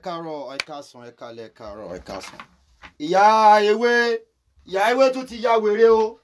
káàárọ̀ ẹ káàsán ẹ kálẹ́ ẹ káàárọ̀ ẹ káàsán. ìyá ewé ìyá ewé tún ti ya wèrè o.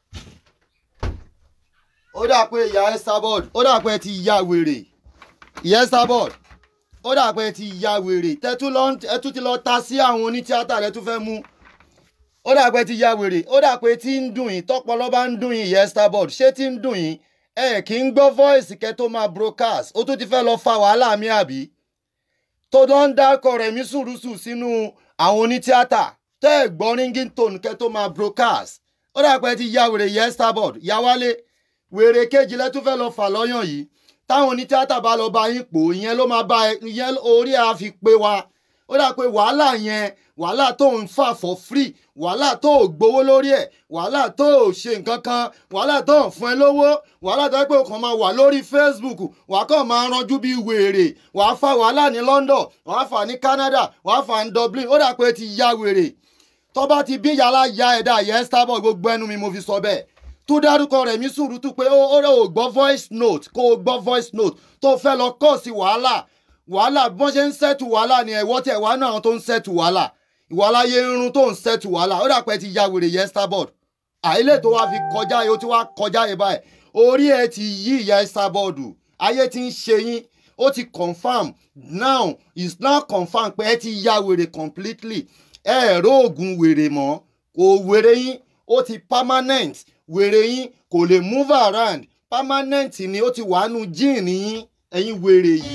ó dà pé ìyá Esabod ó dà pé ẹ ti ya wèrè ìyá Esabod ó dà pé ẹ ti ya wèrè tẹ́tú lọ ẹ tún ti lọ ta sí àwọn onítíátà rẹ tún fẹ́ mú ó dà pé ẹ ti ya wèrè ó dà pé tí ń dùn yín tọpọlọ bá ń dùn yín ìyá Esabod ṣé tí ń dùn yín ẹ kì í gbọ́ voice kẹ́ tó máa broadcast ó tún ti fẹ́ lọ fa wàhálà mi àbí tó dán ń dákọ̀ rẹ̀ mí sùrùsù sínú àwọn onítíátà tẹ́ ẹ̀ gbọ́ ringtone kẹ́ tó máa broadcast ó dà pé ti ya wèrè yẹ Esabod ya wálé wèrè kejì lẹ́tún fẹ́ lọ fà lọ́yàn yìí táwọn onítíátà bá lọ bá yín pò ìyẹn ló máa bá ìyẹn orí a fi pé wa ó dà pé wàhálà yẹn wàhálà tó ń fà for free wàhálà tó ò gbowó lórí ẹ̀ wàhálà tó ò ṣe nǹkan kan wàhálà tó ń fún ẹ lówó wàhálà tó yẹ pé o kàn máa wà lórí Facebook wàá kàn máa ranjú bí wèrè wàá fa wàhálà ní London wàá fà ní Canada wàá fà ní Dublin ó dà pé ti ya wèrè tó bá ti bí yàrá ya ẹ̀dá yẹ Esabod gbogbo ẹnu mi mo fi sọ bẹ́ẹ̀ tó dárúkọ rẹ̀ mí sùúrùtù pé ó rẹ̀ ò gbọ́ voice note kó o gbọ́ voice note tó fẹ́ lọ kọ́ sí wàhálà wàhálà bí wọ́n ṣe ń sẹ́tù wàhálà ni ẹ̀wọ́ tẹ̀ wá náà àwọn tó ń sẹ́tù wàhálà ìwàhálà yé irun tó ń sẹ́tù wàhálà ó dà pé ti ya wèrè yẹ Esabod àìlè tó wá fi kọjá yìí ó ti wá kọjá yìí báyìí orí ẹ ti yí ìyá Esabod ayé ti ń ṣe yín ó ti confam now is now confam pé ẹ ti ya wèrè completely ẹ ẹ̀rọ oògùn wèrè mọ́ kò wèrè yín ó ti permanent wèrè yín kò lè move around permanent ni ó ti wà nù jíìnì yín ẹ̀yin wèrè yìí.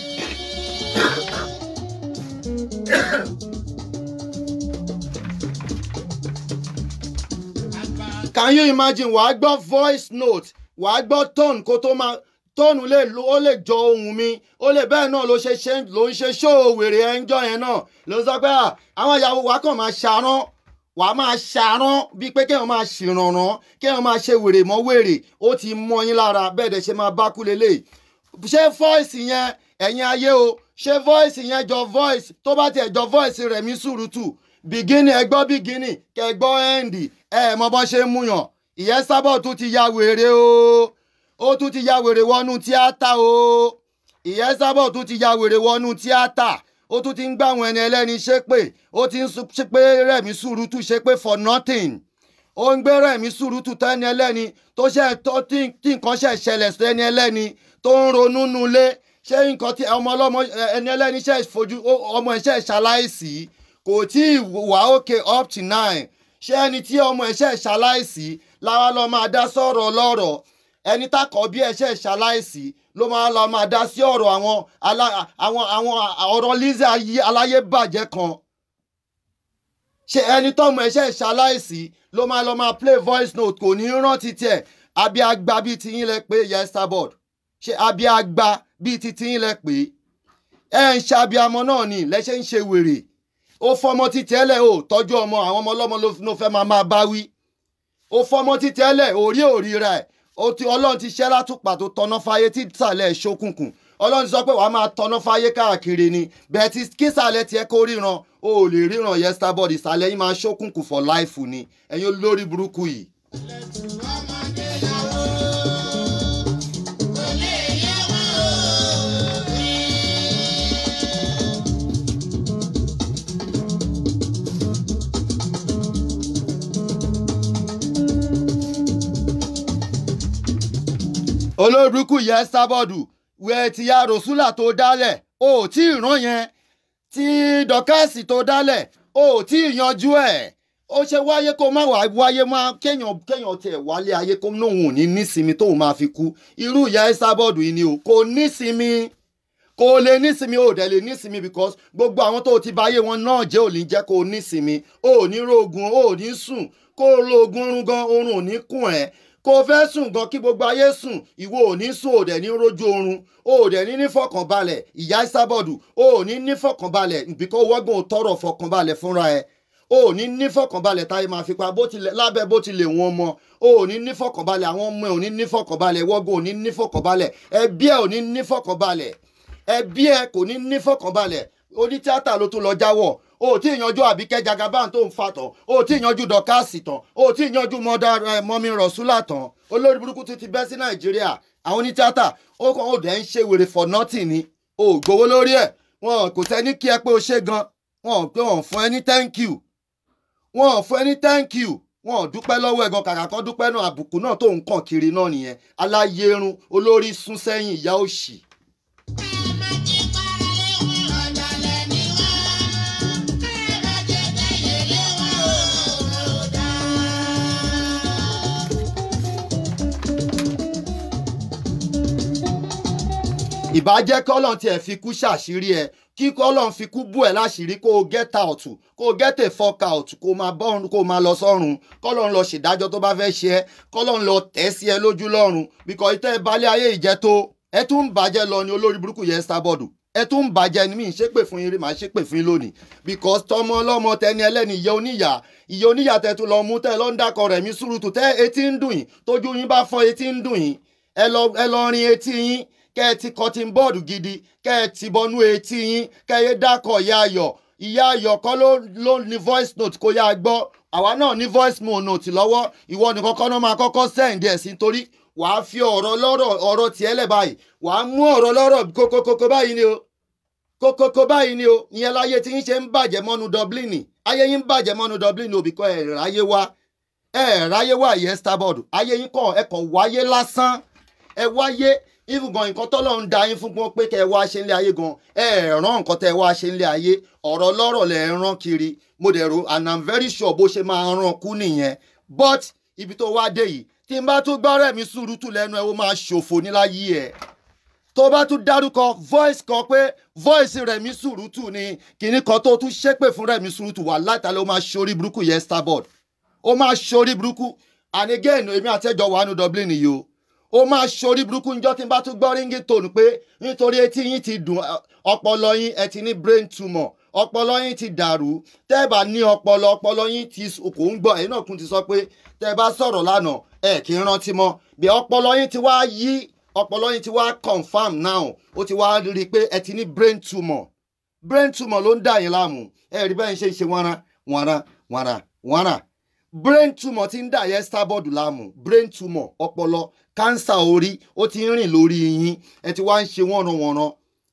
can you imagine wàá gbọ́ voice note wàá gbọ́ tone kó tó máa tóònù lè lo ó lè jọ ohùn mi ó lè bẹ́ẹ̀ náà ló ṣe ṣe ló ń ṣe ṣóò wèrè ẹ̀ńjọ́ yẹn náà ló ń sọ pé àwọn ìyàwó wa kàn máa ṣarán wàá máa ṣarán bíi pé kéèyàn máa ṣìrànràn kéèyàn máa ṣe wèrè mọ́ wèrè ó ti mọ yín lára bẹ́ẹ̀ dẹ̀ ṣe máa bá kú lélẹ̀ ṣé voice yẹn ẹ̀yin ayé o ṣé voice yẹn jọ voice tó bá tiẹ̀ jọ voice rẹ̀ mí sùrùtù bìgínì ẹ gbọ́ bìgínì kẹ gbọ́ ẹ̀ǹdì ẹ mọ bọ́ ṣe ń múyàn ìyá Esabod tún ti ya wèrè o ó tún ti ya wèrè wọnú tíátà o ìyá Esabod tún ti ya wèrè wọnú tíátà ó tún ti ń gbà àwọn ẹni ẹlẹ́ni ṣépè ó ti ń ṣépè Rẹ̀mí Sùrùtù ṣépè for nothing ó ń gbé Rẹ̀mí Sùrùtù tẹ́ni ẹlẹ́ni tó ṣe tó tí nǹkan ṣe ṣẹlẹ̀ sẹ́ni ẹlẹ́ni tó ń ronú nulẹ̀ ṣé nǹkan tí ọmọ ọlọ́mọ ẹni ẹlẹ́ni ṣe fojú ọmọ ẹ̀ ṣe ṣaláìsí kò tí ì wà òkè up to nine ṣé ẹni tí ọmọ ẹ̀ ṣe ṣaláìsí láwa lọ máa dá sọ̀rọ̀ ọlọ́rọ̀ ẹni tákọ̀ bí ẹ̀ ṣe ṣaláìsí ló máa lọ máa dá sí ọ̀rọ̀ àwọn àwọn àwọn ọ̀rọ̀ Lizzy aláyé bàjẹ́ kan ṣe ẹni tọ́mọ ẹ̀ ṣe ṣaláìsí ló máa lọ máa play voice note kò ní rántí tiẹ̀ àbí àgbà bíi tiyín lẹ pé yẹ Esabod ṣe àbí àgbà bíi ti tiyín lẹ pé ẹ ń ṣe abiyamọ náà ni lẹ́ṣẹ̀ ń ṣe wèrè ó fọmọ títí ẹlẹ o tọ́jú ọmọ àwọn ọmọ ọlọ́mọ ló fẹ́ máa máa bá wí ó fọmọ títí ẹlẹ orí òrí rẹ ó ti Ọlọ́run ti ṣẹ́ látùpà tó tọ́nà fáyé tí ìsàlẹ̀ ṣókùnkùn Ọlọ́run ti sọ pé wàá máa tọ́nà fáyé káàkiri ni bẹ́ẹ̀ tí kísàlẹ̀ tiẹ̀ kó ríran o ò lè ríran yẹ Esabod ìsàlẹ̀ yín máa ṣókùnkùn for life ni ẹ̀yin olórí burúkú yìí. olórúkú yẹ Esabod wẹ ti ya rosula tó dálẹ̀ o ò tí ì rán yẹn tí dọkásì tó dálẹ̀ o ò tí ì yanjú ẹ̀ ó ṣe wáyé kó má wá wáyé má kéèyàn kéèyàn tiẹ̀ wálé ayé kó nóun ò ní nísinmi tóun máa fi kú irú ìyá Esabod yìí ni o kò nísinmi kò lè nísinmi ò dẹ̀ lè nísinmi because gbogbo àwọn tó ti báyé wọn náà jẹ́ ò ní jẹ́ kó nísinmi ò ní rògùn ò ní sùn kó lo oògùn oorun gan oorun ò ní kùn ẹ́ kò fẹ́ sùn gan kí gbogbo ayé sùn ìwọ ò ní sùn ò dẹ̀ ní rójú oorun ò dẹ̀ ní ní fọkànbalẹ̀ ìyá Esabod ò ní ní fọkànbalẹ̀ bíkọ́ wọ́gbọ̀n ò tọrọ fọkànbalẹ̀ fúnra ẹ̀ ò ní ní fọkànbalẹ̀ táyé máa fi pa lábẹ́ bó ti lè wọn mọ ò ní ní fọkànbalẹ̀ àwọn ọmọ ẹ̀ ò ní ní fọkànbalẹ̀ wọ́gbọ̀n ò ní ní fọkànbalẹ̀ ẹbí ẹ̀ ò ní ní fọkànbalẹ̀ ẹbí ẹ̀ kò ní ní fọkànbalẹ̀ onítíátà ló tún lọ jáwọ́ o tí ì yanjú àbíkẹ́ jagaban tó ń fa tán o tí ì yanjú dọ́kásì tán o tí ì yanjú mọ́dà mọ́mí rọ̀ṣúlà tán olórí burúkú tún ti bẹ́ sí nàìjíríà àwọn onítíátà ó kàn ó dẹ̀ ń ṣe wèrè for nothing ni o gbowó lórí ẹ̀ wọn kò tẹ́ ní kí ẹ pé o ṣe gan wọn pé wọn fún ẹ ní thank you wọn fún ẹ ní thank you wọn dúpẹ́ lọ́wọ́ ẹ̀gan kàkà kan dúpẹ́ náà àbùkù náà tó ń kàn kiri náà nìyẹn aláyérun olórí sún sẹ́yìn ìyá òṣì. ìbàjẹ́ kọ́lọ́n tiẹ̀ fi kú ṣàṣírí ẹ kí kọ́lọ́n fi kú bú ẹ láṣìírí kó o get out kó o get a fuck out kó o máa bọ́run kó o máa lọ sọ́run kọ́lọ́n lọ ṣèdájọ́ tó bá fẹ́ ṣe ẹ́ kọ́lọ́n lọ tẹ̀ sí ẹ lójú lọ́run bíkọ́ ìtẹ́ balẹ̀ ayé ìjẹ́ tó ẹ tún ń bàjẹ́ lọ ní olórí burúkú yẹn starboard ẹ tún ń bàjẹ́ ni mí ń ṣépè fún yín rí màá ṣépè fún yín lónìí because tọmọ ọlọ́mọ tẹni ẹlẹ́ni ìyá oníyà ìyá oníyà tẹ tún lọ mú tẹ lọ ń dákọ rẹ̀ mí sùúrùtù tẹ etí ń dùn yín tójú yín bá fọ́ etí ń dùn yín ẹ lọ ẹ lọ rin etí yín kẹ́ ẹ ti cotton board gidi kẹ́ ẹ ti bọnú etí yín kẹ́ ẹ dákọ̀ ìyá ayọ̀ ìyá ayọ̀ kọ́ ló ló ní voice note kó yá gbọ́ àwa náà ní voice note lọ́wọ́ ìwọ nìkan kọ́ náà máa kọ́kọ́ send ẹ̀ sí nítorí wàá fi ọ̀rọ̀ lọ́rọ̀ ọ̀rọ̀ tiẹ̀ lẹ̀ báyìí wàá mú ọ̀rọ̀ lọ́rọ̀ kókókókó báyìí ni o kókókó báyìí ni o ìyẹn láyé tí yín ṣe ń bàjẹ́ mọ́nu Dublin ayé yín ń bàjẹ́ mọ́nu Dublin o bìkọ́ ẹ̀ ráyé wá ẹ̀ ráyé wá ìyẹn starboard ayé yín kàn ẹ̀ kàn wáyé lásán ẹ wáyé even gan nǹkan tọ́lọ́ ń da yín fún pé kẹ́ ẹ wá ṣe ń lé ayé gan ẹ ràn nǹkan tẹ́ ẹ wá ṣe ń lé ayé ọ̀rọ̀ lọ́rọ̀ lẹ̀ ń rán kiri mo dẹ̀ ro and i'm very sure bó ṣe máa ràn kú nìyẹn but ibi tó wá dé yìí tí n bá tún gbọ́ rẹ̀ mi sùúrùtù lẹ́nu ẹ̀ ó máa ṣòfò níláyé ẹ̀ tó bá tún dárúkọ voice kan pé voice rẹ̀ mi sùúrùtù ni kìnnì kan tó tún ṣépè fún rẹ̀ mi sùúrùtù wà látàlẹ́ ó máa ṣorí burúkú yẹn starboard ó máa ṣorí burúkú and again èmi àtẹ́jọ́ wà nù Dublin yìí o ó máa ṣorí burúkú njọ́ tí n bá tún gbọ́ ríngì tòun pé nítorí etí yín ti dùn ọpọlọ yín ẹ ti ní brain tumor ọpọlọ yín ti dàrú tẹ́ ẹ bá ní ọpọlọ ọpọlọ yín ti kò ń gbọ́ ẹ̀yin náà kún ti sọ pé tẹ́ ẹ bá sọ̀rọ̀ lánàá ẹ kì í rántí mọ́ bí ọpọlọ yín ti wá yí ọpọlọ yín ti wá confam now ó ti wá rí i pé ẹ ti ní brain tumor brain tumor ló ń dà yín láàmú ẹ rí bẹ́ẹ̀ ń ṣe ṣe wọ́nra wọ́nra wọ́nra wọ́nra brain tumor ti ń dà yẹn starboard láàmú brain tumor ọpọlọ kánsà orí ó ti ń rìn lórí yín ẹ ti wá ń ṣe wọ́nranwọ̀nran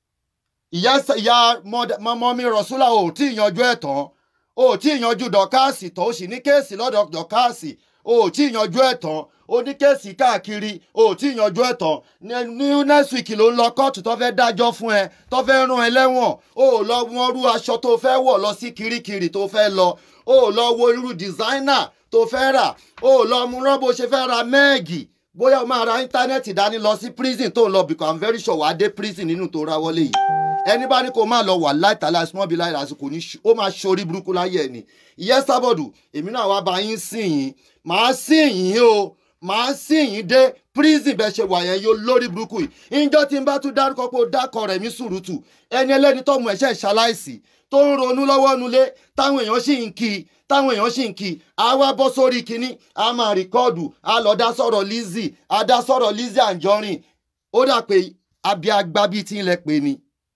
ìyá ìyá mọ́mọ́ mi rọ̀ṣúlà ò tí ì yanjú ẹ̀ tán ò tí ì yanjú dọ̀káàsì tán ó sì ní kéèsì lọ́dọ̀ dọ̀káàsì ò tí ì yanjú ẹ̀ tán ó ní kéèsì káàkiri ò tí ì yanjú ẹ̀ tán ní next week ló ń lọ kóòtù tó fẹ́ dájọ́ fún ẹ tó fẹ́ rán ẹ lẹ́wọ̀n ó lọ wọ́n rú aṣọ tó fẹ́ wọ̀ lọ sí kirikiri tó fẹ́ lọ ó lọ wo irú designer tó fẹ́ rà ó lọ mú rán bó ṣe fẹ́ ra mẹ́ẹ̀gì bóyá o máa ra íńtánẹ́ẹ̀tì dání lọ sí prison tó ń lọ because i'm very sure wàá dé prison nínú tó ra wọlé yìí ẹni bá ní kó máa lọ wà láìtàlá small bill láì lásìkò ní ó máa ṣorí burúkú láyé ẹ̀ ni ìyẹn sábọ̀dù èmi náà wá bá yín sìn yín màá sìn yín o màá sìn yín dé prison bẹ́ẹ̀ ṣe wà yẹn yóò lórí burúkú yìí ìjọ tí n bá tún dárúkọ pé ó dákọ rẹ̀ mí sùrùtù ẹni ẹlẹ́ni tó mú ẹ̀ṣẹ̀ ṣaláìsì tó ń ronú lọ́wọ́ nulẹ̀ táwọn èèyàn sì ń kí i táwọn èèyàn sì ń kí i a wá bọ́ sórí kínní a máa rìkọ́ọ̀dù a lọ dá sọ̀rọ̀ Lizzy a dá sọ̀rọ̀ Lizzy Anjorin ó dà pé abiagba bíi tí ń lẹ pè ní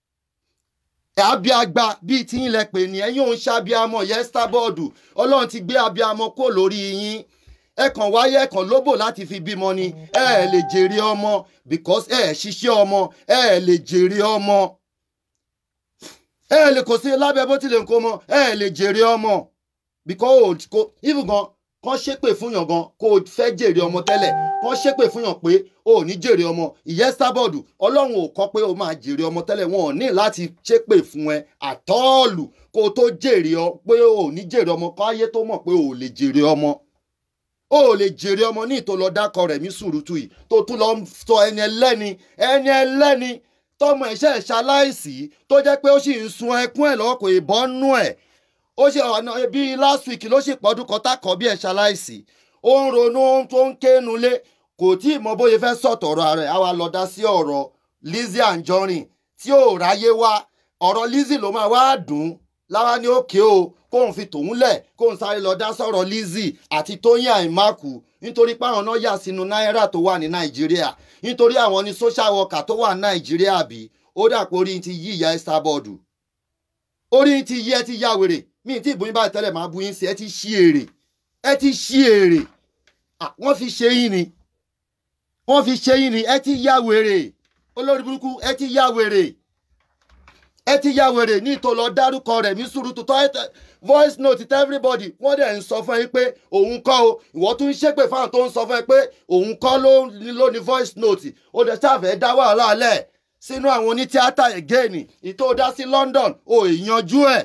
abiagba bíi tí ń lẹ pè ní ẹ̀yin òun ṣàbíamọ yẹn starboard ọlọ́run ti gbé abiamọ kó lórí yín ẹ kàn wáyé ẹ kàn lóbò láti fi bímọ ni ẹ ẹ lè jèrè ọmọ because ẹ ẹ ṣiṣẹ́ ọmọ ẹ ẹ lè jèrè ọmọ ẹ ẹ lè kò sí lábẹ́ bó tilẹ̀ nǹkan mọ ẹ ẹ lè jèrè ọmọ because kò even gan kàn ṣépè fún yàn gan kó o fẹ́ jèrè ọmọ tẹ́lẹ̀ kàn ṣépè fún yàn pé o ò ní jèrè ọmọ ìyẹn sábọ̀dù ọlọ́run ò kọ́ pé o máa jèrè ọmọ tẹ́lẹ̀ wọn ò ní láti ṣépè fún ẹ àtọ́ọ̀lù kó o tó jèrè ọ pé o ò ní jèrè ọmọ kọ́ ayé tó mọ̀ pé o ò lè jèrè ọmọ o ò lè jèrè ọmọ ní ìtò lọ dákọ rẹ̀ mí sùúrùtù yìí tó tún lọ sọ ẹni ẹlẹ́ni ẹni ẹlẹ́ni tọmọ ẹ̀ṣẹ̀ ṣaláìsí tó jẹ́ pé ó sì ń sun ẹkún ẹ̀ lọ́wọ́ kò ìbọn nú ẹ̀ ó ṣe ọ̀nà bíi last week ló sì pọ́dún kan tákọ̀ bí ẹ̀ ṣaláìsí ó ń ronú ohun tó ń kéénu lé kò tí ì mọ bóyá fẹ́ sọ̀tọ̀rọ̀ rẹ̀ á wá lọ dá sí ọ̀rọ̀ Lizzy Anjorin tí ò ráyé wá ọ̀rọ̀ Lizzy ló máa wá dùn láwa ní òkè o kóun fi tòun lẹ̀ kóun sáré lọ dá sọ̀rọ̀ Lizzy àti Tóyìn Àìmákù nítorí páwọn náà yà sínú náírà tó wà ní Nàìjíríà nítorí àwọn ní social worker tó wà ní Nàìjíríà bí ó dà pé orí ti yí ìyá Esabod orí ti yí ẹ ti yá wèrè mi tí ìbòyìn báyìí tẹ́lẹ̀ máa bu yín sí ẹ ti ṣí èrè ẹ ti ṣí èrè wọ́n fi ṣe yín ni wọ́n fi ṣe yín ni ẹ ti yá wèrè olórí burúkú ẹ ti yá wèrè ẹ ti ya wèrè ní ìtò lọ dárúkọ rẹ̀ ní sùúrùtù tó ẹ voice note tẹ everybody wọ́n dẹ̀ ń sọ fún ẹ pé òun kọ́ o ìwọ tún ń ṣépè fáwọn tó ń sọ fún ẹ pé òun kọ́ ló ló ní voice note ó dẹ̀ ṣàfẹ́ dá wàhálà lẹ̀ sínú àwọn onítíátà again ìtò dá sí London ò ìyanjú ẹ̀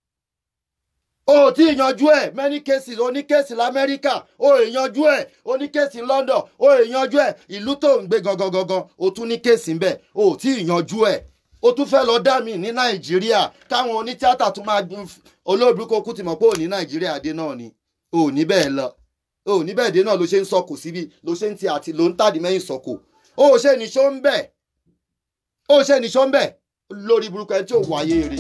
o ò tí ì yanjú ẹ̀ many cases oníkéèsì lamẹ́ríkà o ò yanjú ẹ̀ oníkéèsì London o ò yanjú ẹ̀ ìlú tó ń gbé gangan gangan o tún ní kéèsì ń bẹ̀ o ò tí ì yanjú ẹ̀ o tún fẹ́ lọ dá mi ní Nàìjíríà káwọn onítíátà tún máa gbin olóògbé kókú ti mọ̀ pé ò ní Nàìjíríà dé náà ni o ò ní bẹ́ẹ̀ lọ o ò ní bẹ́ẹ̀ dé náà ló ṣe ń sọkò síbi ló ṣe ń ti àti ló ń tàdí mẹ́yìn sọkò o ò ṣe nìṣó ń bẹ̀ o ò ṣe nìṣó ń bẹ̀ lórí burúkú ẹ tí ò wáyé rè.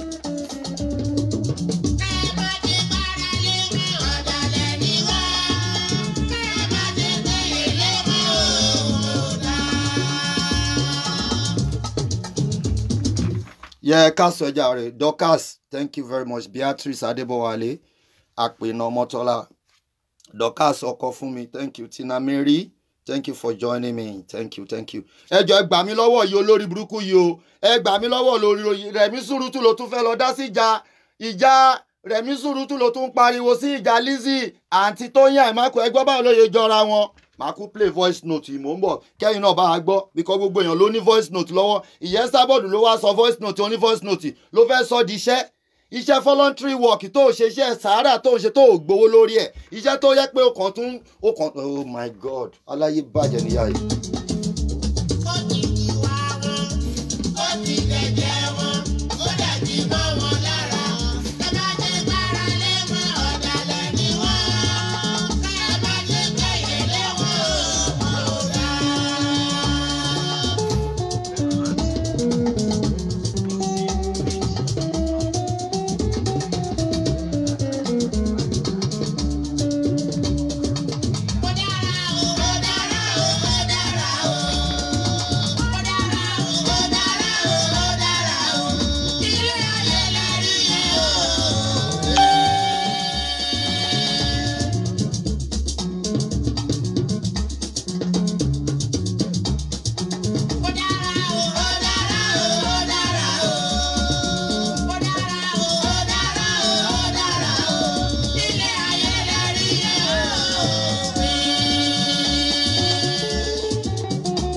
yẹ ká sọ ẹja rẹ Dorcas thank you very much Beatrice Adébọwálé àpènà ọmọtọ́lá Dorcas ọkọ fún mi thank you Tina Mary thank you for joining me thank you thank you. ẹ jọ̀ọ́ ẹ gbà mí lọ́wọ́ yìí olórí burúkú yìí o ẹ gbà mí lọ́wọ́ lórí Rẹ̀mí Sùrùtù ló tún fẹ́ lọ dá sí ìjà ìjà Rẹ̀mí Sùrùtù ló tún pariwo sí ìjà Lizzy àǹtí Tóyìn Àìmákù ẹgbọ́n báwo ló yẹ jọra wọn màá kú play voice note yìí mò ń bọ̀ kẹ́yìn náà bá a gbọ́ bíkọ́ gbogbo èèyàn ló ní voice note lọ́wọ́ ìyẹn sábọ̀dù ló wá sọ voice note oní voice note ló fẹ́ sọ di iṣẹ́ iṣẹ́ voluntary work tó ṣe iṣẹ́ sàárà tó ṣe tó gbowó lórí ẹ̀ iṣẹ́ tó yẹ pé ó kàn tún ó kàn oh my god aláyé bàjẹ́ níyà yìí. ó ti di wá wọn ó ti dẹ̀jẹ̀ wọn ó dẹ̀ ti bọ́ wọn lára ẹ má ṣe gbára lé wọn ọ̀dàlẹ̀ ni wọ́n ẹ má ṣe gbẹ̀yẹ̀ lé wọn ò wọn ò dáa. Ó dára o, ó dára o, ó dára o. Ó dára o, ó dára o, ó dára o. Ilé ayé la rí yẹn o. Ó dára o, ó dára o, ó dára o. Ó dára o, ó dára o, ó dára o. Ilé ayé la rí yẹn o.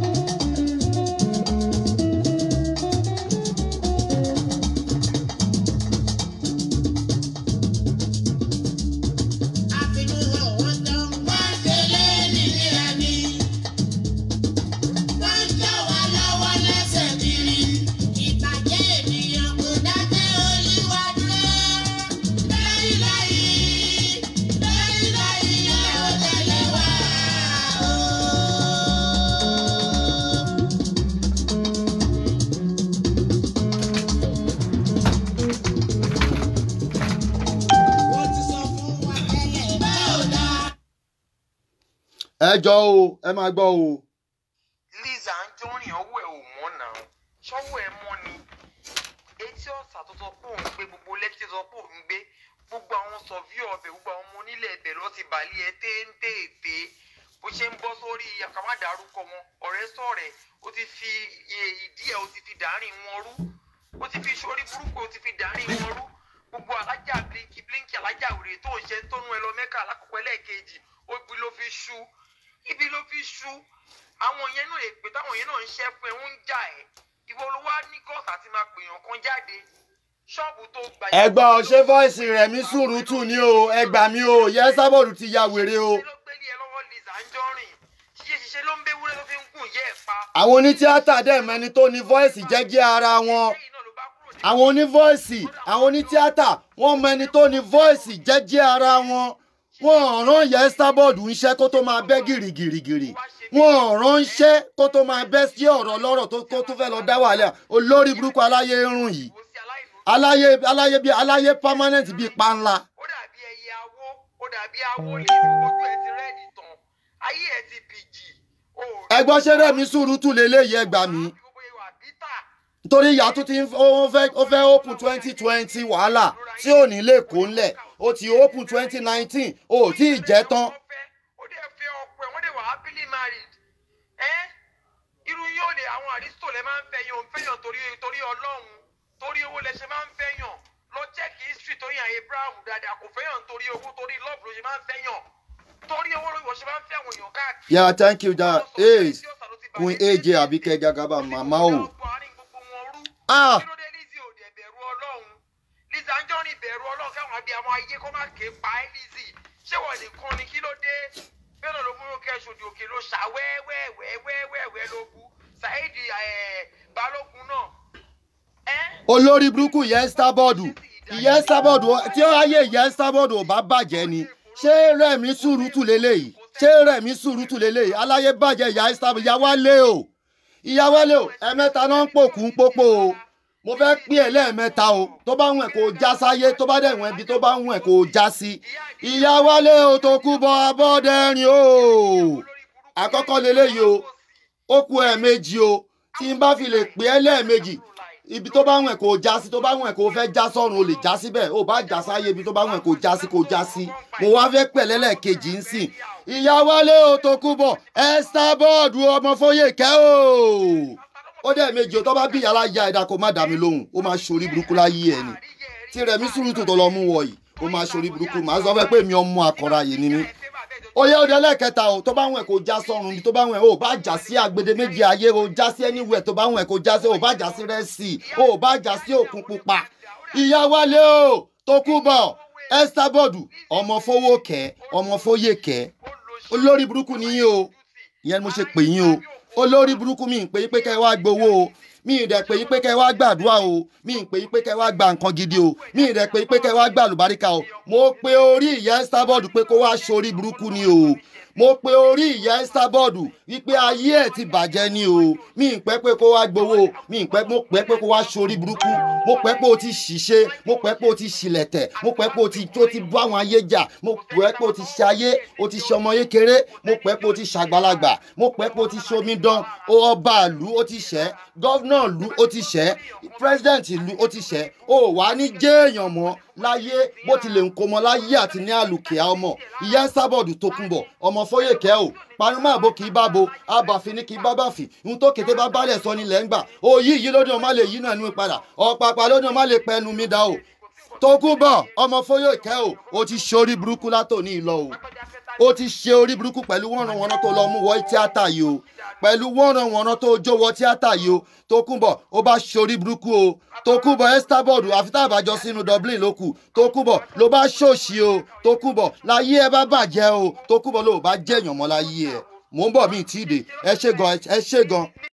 àfinúwọ̀ wọn tán wọ́n ṣe lé nílé ẹni. wọ́n ń jọ wá lọ́wọ́ lẹ́sẹ̀ kiri. ìbàjẹ́ ènìyàn kò dákẹ́ olúwa dúró. lẹ́yìn lẹ́yìn lẹ́yìn lẹ́yìn ẹ ò tẹ̀lé wá o. wọ́n ti sọ fún wa tẹ́lẹ̀ bẹ́ẹ̀ ò dáa. ẹ jọ o ẹ máa gbọ́ o. Liz Anjorin ọwọ́ ẹ̀ ò mọ́ náà ṣọ́wọ́ ẹ̀ mọ́ ni etí ọ̀sà tó sọ pé òun gbé gbogbo lẹ́kítì sọ pé òun gbé gbogbo àwọn sọ̀víọ̀ ọbẹ̀ gbogbo àwọn ọmọ onílẹ̀ ẹ̀bẹ̀ lọ ti bàlẹ́ ẹ téńtéèté bó ṣe ń bọ́ sórí àkàmádàrúkọ wọn ọ̀rẹ́ sọ̀rẹ́ ó ti fi iye ìdí ẹ̀ ó ti fi dàárín wọn rú ó ti fi sórí burúkú ó ti fi dàárín wọn rú gbogbo alájà bíríkì bíríkì alájà òrè tó ń ṣe tó nu ẹ lọ mẹ́kà alákọ̀ọ́kọ́ ẹlẹ́ẹ̀kejì ó ibi ló fi ṣú ibi ló fi ṣú àwọn yẹn náà èpè táwọn yẹn náà ń ṣẹ́ fún ẹ ń jà ẹ́ ìwọ ló wá ní gọ́ọ̀sì àti máa pèèyàn kan jáde ṣọ́ọ̀bù tó gbà ẹ gbọ́ ọ ṣé voice Rẹ̀mí Sùrùtù ni o ẹ gbà mí o yẹ sábọ̀dù ti ya wèrè o. ṣe ló gbélé ẹ lọ́wọ́ Liz Anjorin ṣiṣẹ́ ṣiṣẹ́ ló ń bẹ́ wúrẹ́ tó fi ń gùn yẹ́ ẹ̀ pa. àwọn onítíátà dẹ̀ mẹ́ni tó ní voice jẹ́gẹ́ ara wọn. lẹ́yìn náà ló bá kúrò ní àwọn onívoice àwọn onítíátà wọ́n mọ ẹni tó ní voice jẹ́jẹ́ ara wọn wọ́n rán yẹ sábọ̀dù ń ṣẹ́ kó tó máa bẹ́ gìrìgìrìgìrì wọ́n rán ń ṣẹ́ kó tó máa bẹ́ sí ọ̀rọ̀ lọ́rọ̀ tó kó tó fẹ́ lọ dá wàhálà olórí burúkú aláyé rùn yìí ìwò sí aláìlú. aláyé aláyé bíi aláyé permanent bíi panla ó dàbí ẹyẹ awó ó dàbí awó lè fi ojú ẹ ti rẹ́ẹ̀dì tán ayé ẹ ti bìjì. o ò rí ẹgbọ́n ṣé Rẹ̀mí Sùrùtù lélẹ́yìí ẹ gbà mí gbogbo ìwà bítà nítorí ìyá tó ti ń ó fẹ́ ó fẹ́ open twenty twenty wàhálà tí ò ní lè kó ńlẹ̀ ó ti open twenty nineteen ó tí ì jẹ́ tán ó fẹ́ ó dẹ̀ fẹ́ ọkọ ẹ̀ wọ́n dẹ̀ wà happily married ẹ́ irú yóò lè àwọn àrísítò lẹ́ máa ń fẹ́ yóò ń fẹ́yàn torí torí ọlọ́run torí owó lẹ ṣe máa ń fẹ́yàn lọ check history tó yàn abraham dáadáa kò fẹ́yàn torí owó torí love ló ṣe máa ń fẹ́yàn torí owó ló ṣe máa ń fẹ́ àwọn èèyàn káàkiri. yeah thank you da ace kun aj abike jagaba mama o ah kí ló dé Lizzy ò dẹ̀ bẹ̀rù ọlọ́run Lizzy Anjorin bẹ̀rù ọlọ́run káwọn abiyamọ ayé kó má ké pa ẹ́ Lizzy ṣé wọ́n nìkan ni kí ló dé bẹ́ẹ̀ náà ló mú kẹ́ ṣòdì òkè ló ṣà wẹ́wẹ́wẹ́wẹ́wẹ́ ló bu Saheed eh, Balógun náà. ẹ́ olórí burúkú ìyẹn sábọọdù ìyẹn sábọọdù tí ó ayé ìyẹn sábọọdù ò bá bàjẹ́ ni ṣé rẹ̀mí sùúrùtù lélẹ́yìí ṣé rẹ̀mí sùúrùtù lélẹ́yìí aláyé bàjẹ́ ìyá sábọọdù ìyá wálé o ìyá wálé o ẹ̀mẹ́ta náà ń pòkú ń pópó o mo fẹ́ pín ẹ̀ lẹ́ẹ̀mẹ́ta o tó bá wùn ẹ̀ kó já sáyé tó bá dẹ̀ wùn ẹ̀ bí tó bá wùn ẹ̀ kó já sí ìyá wálé o tó kú bọ abọ́dẹ́rin o àkọ́kọ́ lélẹ́yìí o ó kú ẹ̀ méjì o tí n bá fi lè pín ẹ̀ lẹ́ẹ̀mejì ibi tó bá wùn ẹ̀ kó já sí tó bá wùn ẹ̀ kó fẹ́ já sọ́run o lè já síbẹ̀ o bá já sáyé ibi tó bá wùn ẹ̀ kó já sí kó já sí mo wá fẹ́ pẹ̀lẹ́ lẹ́ẹ̀kejì ń sìn ìyá wálé o tó kú bọ̀ ẹ́sítá bọ́ọ̀dù ọmọ fóyèkẹ́ o ó dẹ̀ méjì o tó bá bí yàrá ya ẹ̀dá kó má dà mí lóhùn ó máa ṣorí burúkú láyé ẹ̀ ni tí rẹ̀mí sùúrùtù tó lọ mú wọ̀ yìí ó máa ṣorí burúkú màá sọ fẹ́ pé mi ọmọ àkọ́ra yìí ni mí ó yẹ ọdẹ lẹ́ẹ̀kẹta o tó bá wùn ẹ̀ kó já sọ́run ibi tó bá wùn ẹ̀ o bá já sí agbede méjì ayé o já sí anywhere tó bá wùn ẹ̀ kó já sí o bá já sí rẹ́sì o bá já sí òkun pupa ìyá wálé o tó kú bọ̀ ẹ́sítá bọ́ọ̀dù ọmọ fowókẹ́ ọmọ fóyèkẹ́ olórí burúkú ni yín o ìyẹn ni mo ṣe pè yín o olórí burúkú mi ń pè yín pé kẹ́ ẹ wá gbowó o mi ì dẹ̀ pè yín pé kẹ́ ẹ wá gbàdúrà o mi ì pè yín pé kẹ́ ẹ wá gba nǹkan gidi o mi ì dẹ̀ pè yín pé kẹ́ ẹ wá gba àlùbáríkà o mo pe orí ìyá Starboard pé kó wá sórí burúkú ni o mo pe orí ìyá Starboard wípé ayé ẹ̀ ti bàjẹ́ ni o mi ì pẹ́ pé kó wá gbowó mi ì pẹ́ mo pẹ́ pé kó wá sórí burúkú mo pẹ́ pé o ti ṣìṣe mo pẹ́ pé o ti ṣìlẹ̀tẹ̀ mo pẹ́ pé o ti tó ti bá àwọn ayé jà mo pẹ́ pé o ti ṣe ayé o ti ṣe ọmọ kékeré mo pẹ́ pé o ti ṣàgbàlagbà mo pẹ́ pé o ti ṣe omidan o ọba ìlú o ti ṣẹ́ gọ́vnà ìlú o ti ṣẹ́ president ìlú o ti ṣẹ́ o wà ní jéèyàn mọ́ láyé bó tilẹ̀ ń kó mọ láyé àti ní àlùkìá ọmọ ìyá Starboard tó kún bọ̀ ọmọ fóyèkẹ́ o panumọ́ àbò kì í bá bo abàfin ní kì í bá bàfin ohun tó kété bá bálẹ̀ sọ nílẹ̀ ń gbà òyì yìí lódì ọmọ lè yí náà nú padà ọ̀pàpà lódì ọmọ lè pẹnu mi dá o tó kún bọ̀ ọmọ fóyèkẹ́ o o ti ṣorí burúkú látòní ìlọ o ó ti ṣe orí burúkú pẹ̀lú wọ́nranwọ́nran tó lọ mú wọ tíátà yìí o pẹ̀lú wọ́nranwọ́nran tó jó wọ tíátà yìí o tó kún bọ̀ ó bá ṣe orí burúkú o tó kún bọ̀ Starboard àfi tá a bá jọ sínú Dublin ló kù tó kún bọ̀ ló bá ṣòṣì o tó kún bọ̀ láyé ẹ bá bàjẹ́ o tó kún bọ̀ ló bá jẹ̀yàn mọ́ láyé ẹ mò ń bọ̀ mí ì tí ì dé ẹ ṣé gan ẹ ṣé gan.